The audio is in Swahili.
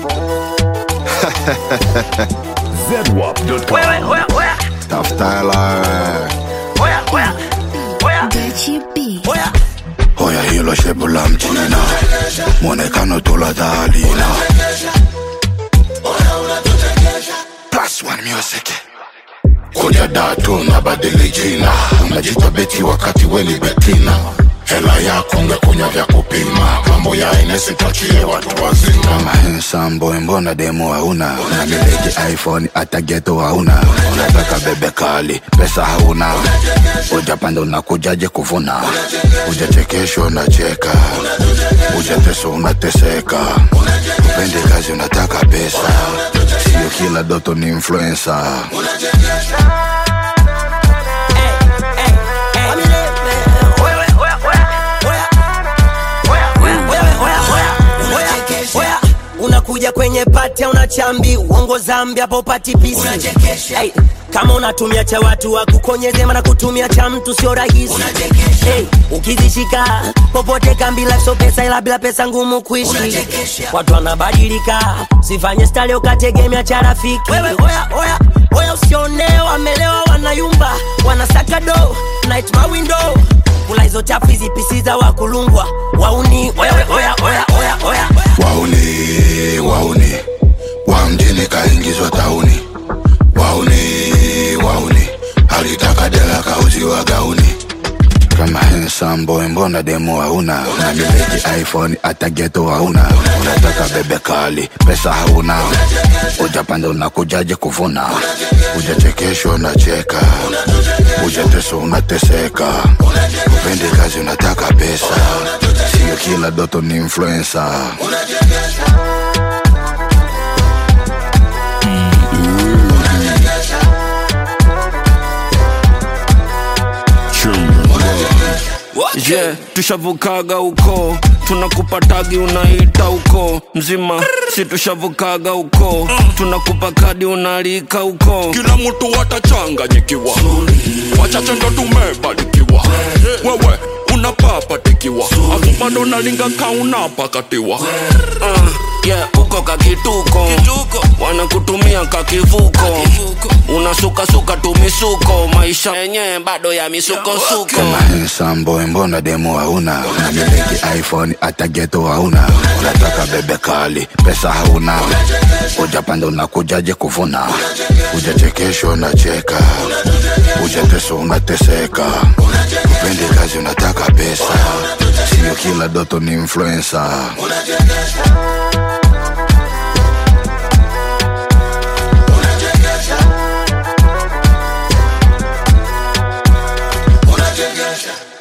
ZWAP.com. Oya, oya, oya, Tafuta hela oya, oya, oya, Gachi B. oya. hoya hilo shepu la mchina mwonekano tuladhalina Plus one music kuja datu na badili jina unajita beti wakati weni betina hela yako ngekunya vya kupima mambo ya inesi tachie watu wazima kama handsome boy mbona demo hauna unamiliki iphone hata geto hauna unataka bebe kali pesa hauna ujapanda unakujaje kuvuna ujachekeshwa unacheka ujateso unateseka upendi kazi unataka pesa sio kila doto ni influencer unakuja kwenye pati una chambi uongo zambi hapo upati pisi hey, kama unatumia cha watu wakukonyeze mana kutumia cha mtu sio rahisi hey, ukizishika popote kambi life so pesa ila bila pesa ngumu kuishi watu wanabadilika sifanye stali ukategemea cha rafiki wewe oya oya oya usione wamelewa wanayumba wanasaka do night my window kula hizo chafu hizi pisi za wakulungwa wauni wewe oya oya oya oya wauni wauni wa mjini kaingizwa tauni wauni wauni alitaka dela kauziwa gauni kama handsome boy mbona demo hauna unamiliki iphone hata geto hauna unataka bebe kali pesa hauna ujapanda unakujaje kuvuna ujachekeshwa unacheka ujateso unateseka upendi kazi unataka pesa sio kila doto ni influencer yeah, tushavukaga huko tunakupa tagi unaita huko mzima si tushavukaga huko tunakupa kadi unalika huko kila mtu watachanganyikiwa wachache ndo tumebarikiwa wewe unapapatikiwa afu bado nalinga kaunapakatiwa uh, yeah, uko kakituko wanakutumia kakivuko unasukasuka tumisuko maisha yenyewe bado ya misukosuko kama handsome boy mbona demo hauna unamiliki iphone hata geto hauna unataka bebe kali pesa hauna ujapanda unakujaje kuvuna ujachekeshwa unacheka ujateso unateseka upendi kazi unataka pesa sio kila doto ni influencer Unajengesha